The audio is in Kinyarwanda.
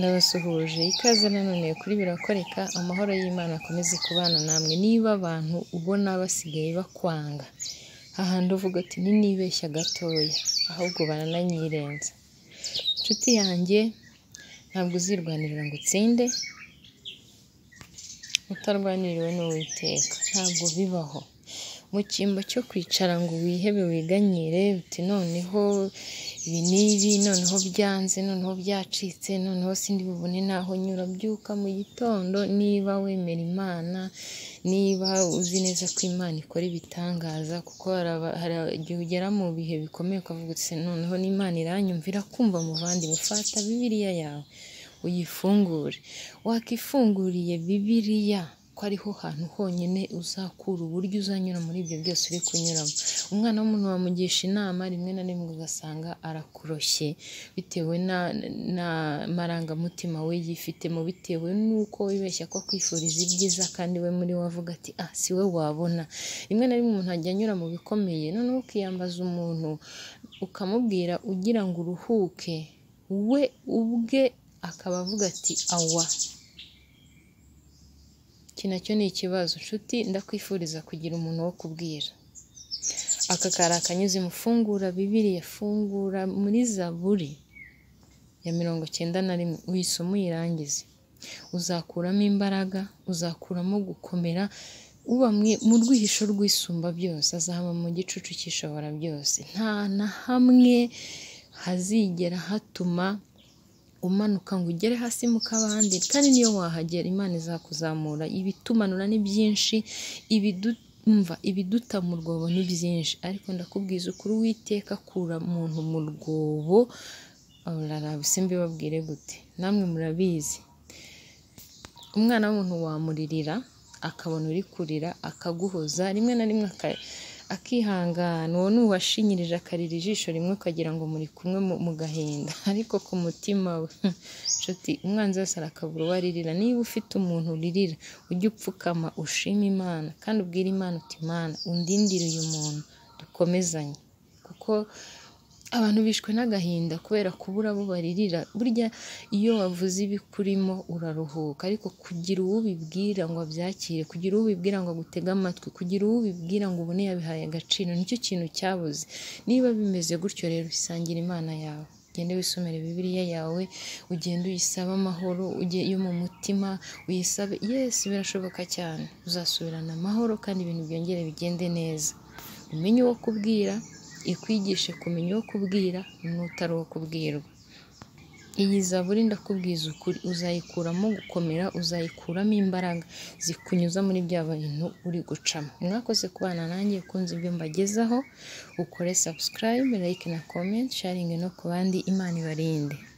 Ndabasuhuje, ikaze nanone kuri Birakoreka, amahoro y'Imana akomeze kubana namwe niba abantu ubona basigaye bakwanga, hahandi uvuga uti ninibeshya gatoya, ahubwo baranayirenza. Nshuti yanjye ntabwo uzirwanirira ngo utsinde, utarwaniriwe n'Uwiteka, ntabwo bibaho. Mu cyimbo cyo kwicara ngo wihebe wiganyire uti noneho ibi n'ibi, noneho byanze, noneho byacitse, noneho sindibubone n'aho nyura, byuka mu gitondo niba wemera Imana, niba uzi neza ko Imana ikora ibitangaza, kuko hari igihe ugera mu bihe bikomeye ukavuga uti noneho n'Imana iranyumvira, kumva muvandimwe, fata Bibiliya yawe uyifungure, wakifunguriye Bibiliya ko ariho hantu honyine uzakura uburyo uzanyura muri ibyo byose uri kunyuramo. Umwana w'umuntu wamugisha inama, rimwe na rimwe ugasanga arakuroshye bitewe n'amarangamutima we yifitemo, bitewe n'uko wibeshya ko akwifuriza ibyiza kandi we muri we avuga ati ah si we wabona. Rimwe na rimwe umuntu ajya anyura mu bikomeye, noneho ukiyambaza umuntu ukamubwira ugira ngo uruhuke, we ubwe akaba avuga ati awa. Iki na cyo ni ikibazo. Nshuti ndakwifuriza kugira umuntu wo kubwira. Aka kari akanyuze mu fungura Bibiliya, fungura muri Zaburi ya mirongo icyenda na rimwe, uyisome uyirangize. Uzakuramo imbaraga, uzakuramo gukomera, uba mu rwihisho rw'isumba byose, azaba mu gicucu cy'ishobora byose. Nta na hamwe hazigera hatuma umanuka ngo ugere hasi mu kabande, kandi n'iyo wahagera Imana izakuzamura. Ibitumanura ni byinshi, ibiduta mu rwobo ni byinshi, ariko ndakubwiza ukuri Uwiteka akura umuntu mu rwobo, se mbibabwire gute? Namwe murabizi. Umwana w'umuntu wamuririra, akabona uri kurira, akaguhoza, rimwe na rimwe akihangana, uwo ni uwashinyirije akarira ijisho rimwe ukagira ngo muri kumwe mu gahinda, ariko ku mutima we nshuti, umwanzi wese arakabura uwo aririra. Niba ufite umuntu uririra, ujye upfukama ushime Imana kandi ubwire Imana uti Mana undindire uyu muntu dukomezanye, kuko abantu bishwe n'agahinda kubera kubura abo baririra. Burya iyo wavuze ibikurimo uraruhuka, ariko kugira uwo ubibwira ngo abyakire, kugira uwo ubibwira ngo agutege amatwi, kugira uwo ubibwira ngo ubone yabihaye agaciro, nicyo kintu cyabuze. Niba bimeze gutyo rero isangire Imana yawe, ugende wisomere Bibiliya yawe, ugende uyisabe amahoro yo mu mutima, uyisabe Yesu birashoboka cyane, uzasubirana amahoro kandi ibintu byongere bigende neza. Umenye uwo kubwira, ikwigishe kumenya uwo kubwira n'utari uwo kubwirwa. Iyi Zaburi ndakubwiza ukuri, uzayikuramo gukomera, uzayikuramo imbaraga zikunyuza muri bya bintu uri gucamo. Mwakoze kubana nanjye, ukunze ibyo mbagezaho, ukore subscribe, like na comment, sharinge no ku bandi, Imana ibarinde.